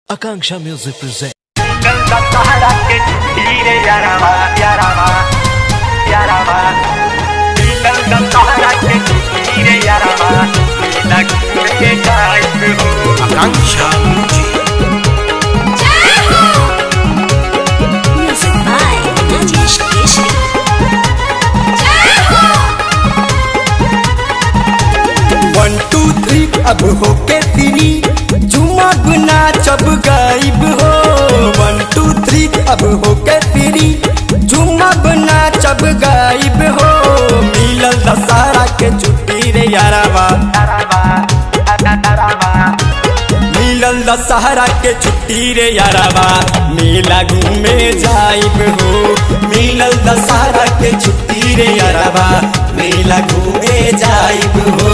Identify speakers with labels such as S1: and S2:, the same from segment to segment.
S1: Akanksha Music presents.
S2: Canta Sahara que tire yaraba, yaraba, yaraba. Canta Sahara que tire yaraba, la que cae
S1: Akanksha Music.
S3: Music by Najesh Keshri.
S4: One two three अब हो के three झुमा गुना चब गायब हो वन two three अब हो के थ्री झुमा गुना चब गायब हो मिलल दशहरा के छुट्टी रे यारावा
S2: yaraba, yaraba.
S4: मिलल दशहरा के छुट्टी रे यारावा मेला घूमे जाइब हो मिलल दशहरा के छुट्टी रे यारावा मेला घूमे जाइब हो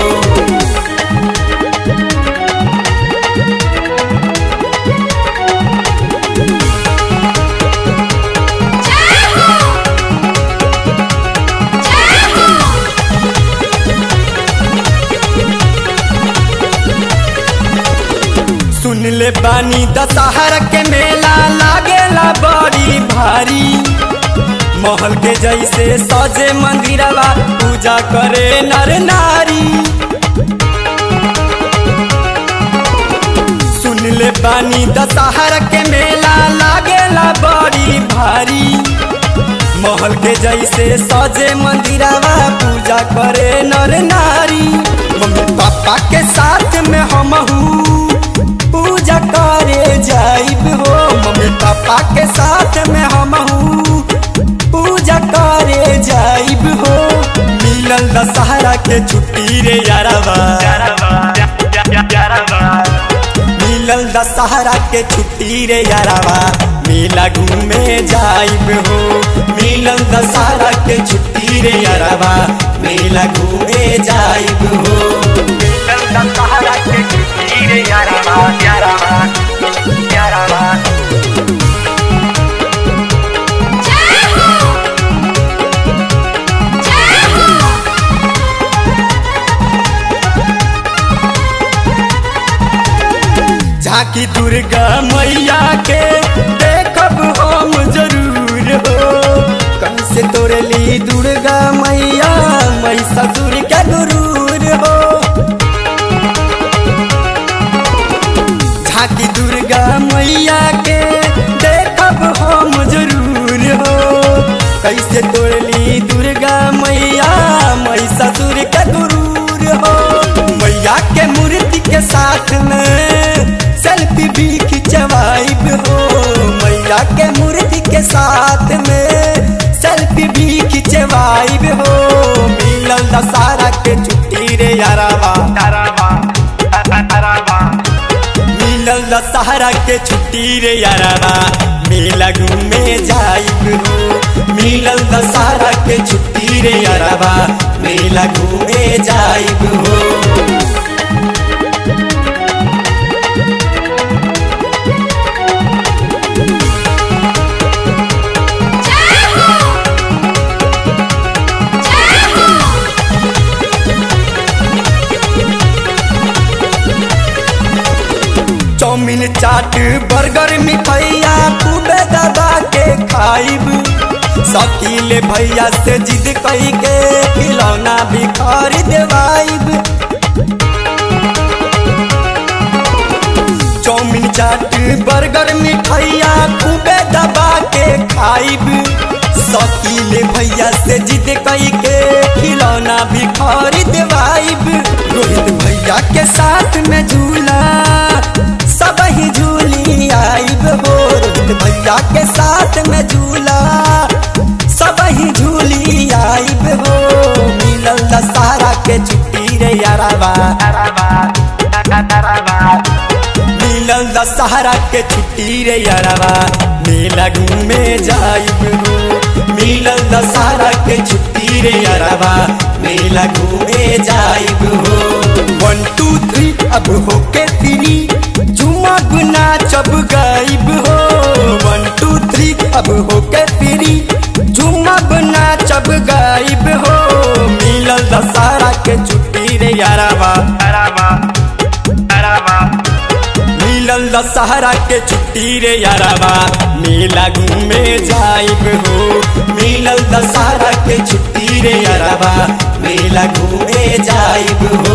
S4: सुन ले बानी दशहरा के मेला लागेला बड़ी भारी महल के जैसे सजे मंदिरवा पूजा करे नर नारी सुन ले बानी दशहरा के मेला लागेला बड़ी भारी महल के जैसे सजे मंदिरवा पूजा करे नर नारी मम्मी पापा के साथ में हम पूजा करे जाइब हो मम्मी पापा के साथ में हम पूजा करे जाइब हो मिलल दशहरा के छुट्टी रे यारावा
S2: Yaraba, yaraba.
S4: मिलल दशहरा के छुट्टी रे यारावा मेला घूमे जाइब हो मिलल दशहरा के छुट्टी रे यारावा मेला घूमे जाइब हो
S2: Canta Sahara que tire yaraba, yaraba, yaraba.
S4: झांकी दुर्गा मैया के देखब हम जरूर हो कैसे तोड़ली दुर्गा मैया मैं ससुर के गुरूर हो झांकी दुर्गा मैया के देखब हम जरूर हो कैसे तोड़ली दुर्गा मैया मैं ससुर के गुरूर हो मैया के मूर्ति के साथ में सेल्फी भी खिंचवाइब हो मैया के मूर्ति के साथ में सेल्फी भी खिंचवाइब हो मिलल दशहरा के छुट्टी रे यारावा
S2: Yaraba, yaraba.
S4: मिलल दशहरा के छुट्टी रे यारावा मेला घूमे जाइब हो मिलल दशहरा के छुट्टी रे यारावा मेला घूमे जाइब हो चाउमीन चाट बर्गर मिठाइया खूबे दबा के खाइब शकील भैया से जिद कही के खिलौना भी खरीद देवाइब चाउमीन चाट बर्गर मिठाइया खूबे दबा के खाइब शकील भैया से जिद कही के खिलौना भी खरीद देवाइब रोहित भैया के साथ में झूला सब ही झूली आइब हो रोहित भैया के साथ में झूला सब ही झूली आइब हो मिलल दशहरा के छुट्टी रे यारावा मिलल दशहरा के छुट्टी रे यारावा मेला घूमे जाइब हो मिलल दशहरा के छुट्टी रे यारावा मेला घूमे जाइब हो वन टू थ्री अब हो के थ्री झुमा गुना चब गाइब हो वन टू थ्री अब हो के थ्री झुमा गुना चब गाइब हो मिलल दशहरा के छुट्टी रे यारावा
S2: Yaraba, yaraba.
S4: मिलल दशहरा के छुट्टी रे यारावा मेला घूमे जाइब हो मिलल दशहरा के छुट्टी रे यारावा मेला घूमे जाइब हो